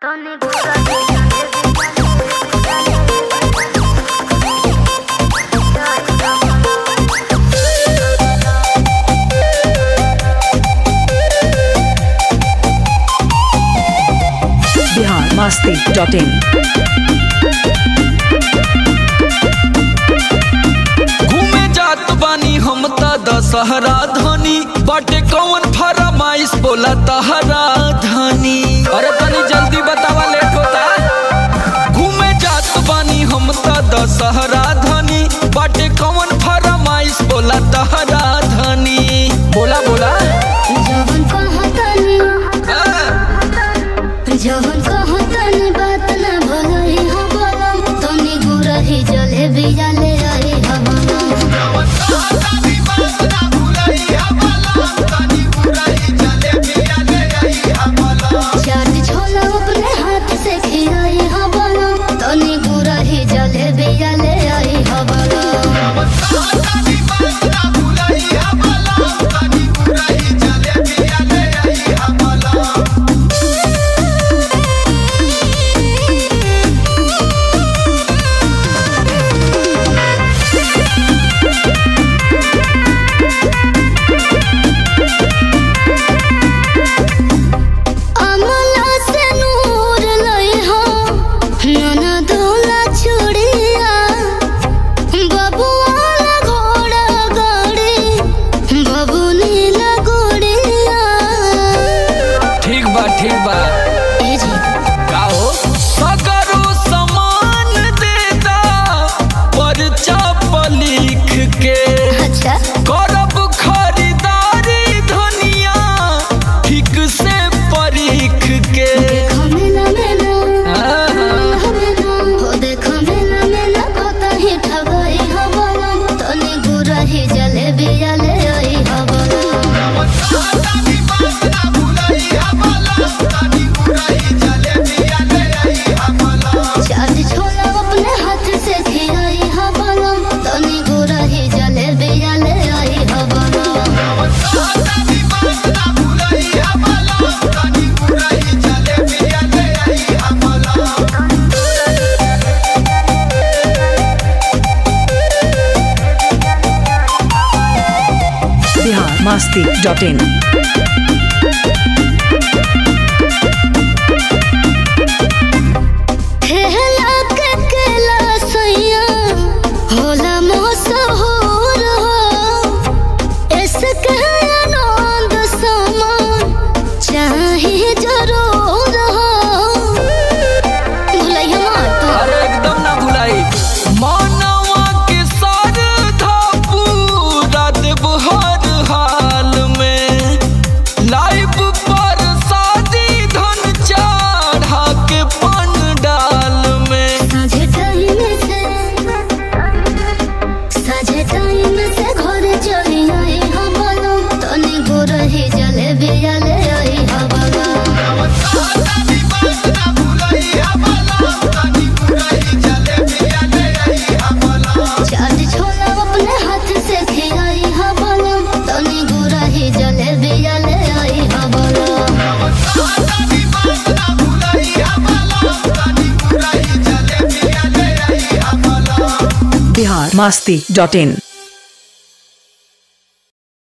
Bihar Masti dot in घूमे जात बानी हम त दशहरा धनी बाटे कौन फरमाइश बोला तहरा धनी अरे तनी जल्दी बतावा लेट होता घूमे जात बानी हम त दशहरा धनी बाटे कौन फरमाइश बोला तहरा धनी बोला बोला जवन कहतनी हाँ। जवन कहतनी बात न भलई हो बोलम तनी गुरही जले बियाले आई हवम चाट छोला अपने हाथ से खियाई हवम तनी गुरही जले बियाले आई हवम अमला से नूर लई हो नना दोला चूड़िया बबुआ ला घोड़ा गाड़ी बबुनी ला गुड़िया ठीक बा ठीक बा ए जी का हो सगरो समान देता परचा पर लिख के अच्छा करब खरीदारी धनिया ठीक से परीख के देखो मेला मेला हाँ, मेला हो देखो मेला मेला कतही ठगई हो बोलम तनी गुरही जलेबी जले आई हो बोलम चाट छोला अपने हाथ से खियाई हा बोलम तनी गुरही जलेबी जले आई हा बोलम बिहार मस्ती डॉट इन ठेला के केला सैया होला मशहूर हो इसके आनंद समान चाहे जरूर हो भुलैया मत अरे एकदम ना भुलाई मानवा के श्रद्धा पूरा देव हर हाल में लाइव पर शादी धन चढ़ा के पंडाल में साझे टाइम से साझे टाइम से घर चली आई हम बोलो तनी गुरही जलेबी जले आई हम बोलो चाट छोला अपने हाथ से खियाई हम बोलो तनी गुरही जलेबी जले आई हम बोलो बिहार मस्ती डॉट इन